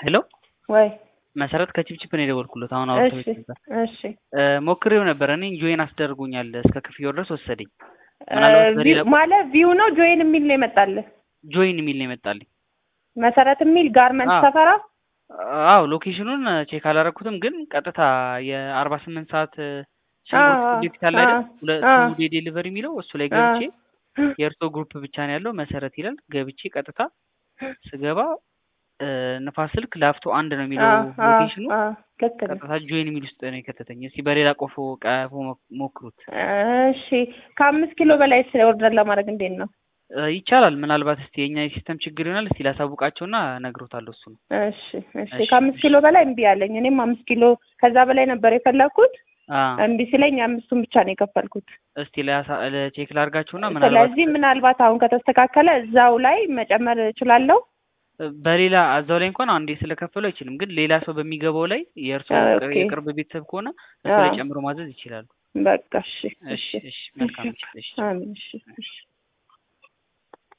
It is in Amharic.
ሄሎ ወይ መሰረት ከችፕችፕ ነው የደወልኩለት። አሁን እሺ አውርተውኝ ነበር። እሺ እ ሞክሬው ነበር እኔ ጆይን አስደርጉኛል እስከ ክፍያው ድረስ ወሰደኝ። ምናልባት እ በሌላ ቪው- ማለት ቪው ነው ጆይን የሚል ነው የመጣልህ? ጆይን የሚል ነው የመጣልኝ። መሰረት የሚል ጋርመንት አዎ። ሰፈራ አዎ ሎኬሽኑን ቼክ አላረኩትም፣ ግን ቀጥታ የአርባ ስምንት ሰዓት እ አዎ፣ ሽንኩርት ፕሮጀክት አለ አይደል? አዎ፣ ሁለቱ አዎ። ዴ ዴሊቨሪ የሚለው እሱ ላይ አዎ። ገብቼ የእርሶ ግሩፕ ብቻ ነው ያለው መሰረት ይላል። ገብቼ ቀጥታ ስገባ እ ንፋስ ስልክ ላፍቶ አንድ ነው የሚለው አዎ፣ አዎ፣ ሎኬሽኑ። አዎ፣ ልክ ነህ። ቀጥታ ጆይን የሚል ውስጥ ነው የከተተኝ። እስቲ በሌላ ቆፎ ቀፎ ሞ- ሞክሩት እሺ ከአምስት ኪሎ በላይ ኦርደር ለማድረግ እንዴት ነው? እ ይቻላል። ምናልባት እስቲ የኛ የሲስተም ችግር ይሆናል። እስቲ ላሳውቃቸውና እነግሮታለሁ እሱ ነው። እሺ እሺ እሺ፣ ከአምስት እሺ። ኪሎ በላይ እምቢ አለኝ። እኔም አምስት ኪሎ ከዛ በላይ ነበር የፈለኩት። አ እምቢ ሲለኝ አምስቱን ብቻ ነው የከፈልኩት። እስቲ ለያሳ- ለቼክ ላርጋቸውና ምናልባት ስለዚህ ምናልባት አሁን ከተስተካከለ እዛው ላይ መጨመር እችላለሁ። በሌላ እዛው ላይ እንኳን አንዴ ስለከፈሉ አይችልም፣ ግን ሌላ ሰው በሚገባው ላይ የእርሶ አ፣ ቅር- ኦኬ። የቅርብ ቤተሰብ ከሆነ እሱ ላይ አዎ። ጨምሮ ማዘዝ ይችላሉ። በቃ እሺ እሺ እሺ እሺ መልካም እሺ እሺ አሜን እሺ እሺ